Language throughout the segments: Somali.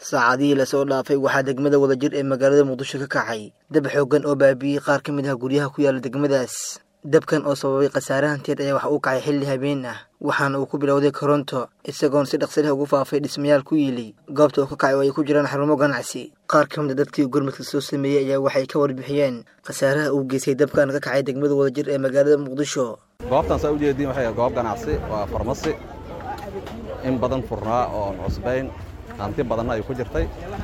saacadihii lasoo dhaafay waxaa degmada wadajir ee magaalada muqdisho ka kacay dab xooggan oo baabi'iyey qaar ka mid ah guryaha ku yaala degmadaas dabkan oo sababay khasaare hantiyeed ayaa wax uu kacay xilli habeen ah waxaana uu ku bilowday koronto isagoon si dhaqsi leh ugu faafay dhismayaal ku yiili goobta uu ka kacay oo ay ku jiraan xarumo ganacsi qaar ka mid a dadkii gurmadka soo sameeyey ayaa waxay ka warbixiyeen khasaaraha uu geystay dabkan ka kacay degmada wadajir ee magaalada muqdisho goobtan saa ujeediin waxay goob ganacsi waa farmasi in badan furnaa oo cusbayn hanti badanna ay ku jirtay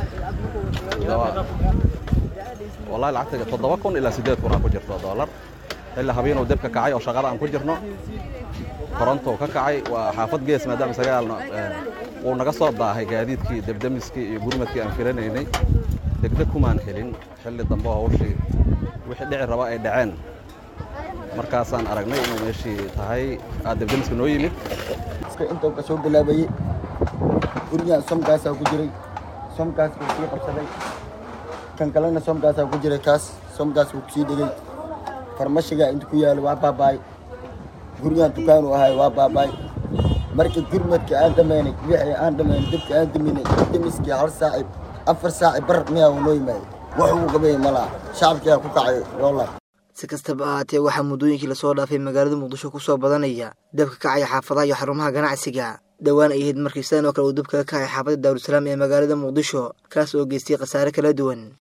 wallahi lacagta toddoba kun ilaa siddeed kun aa ku jirto dollar ilaa habeenuu debka kacay oo shaqada aan ku jirno korontou ka kacay waa xaafad gees maadaama sagaalna wuu naga soo daahay gaadiidkii debdemiskii iyo gurmadkii aan filanaynay degdeg kumaan helin xilli dambe oo hawshii wixii dhici raba ay dhaceen markaasaan aragnay inuu meeshii tahay aa debdemiska noo yimid intuu ka soo bilaabayey gurigaan somkaasaa ku jiray somkaas wuu sii qabsaday kan kalena somkaasaa ku jiray kaas somkaas wuu kusii dhegey farmashigaa inta ku yaalo waa baabaay gurigaan dukaanu ahay waa baabaay markii gurmadka aan dhammaynay wixii aan dhammaynay dibka aan daminay demiskii hal saaci afar saaci bar miyaa uu noo yimaaday wax uu qabay malaha shacabkiyaa ku kacay loola si kastaba ahaatee waxaa muddooyinkii lasoo dhaafay magaalada muqdisho ku soo badanaya dabka kacaya xaafadaha iyo xarumaha ganacsiga dhowaan ay ahayd markii sidan oo kale uu dabkaga kacay xaafadda daarusalaam ee magaalada muqdisho kaas oo geystay khasaare kala duwan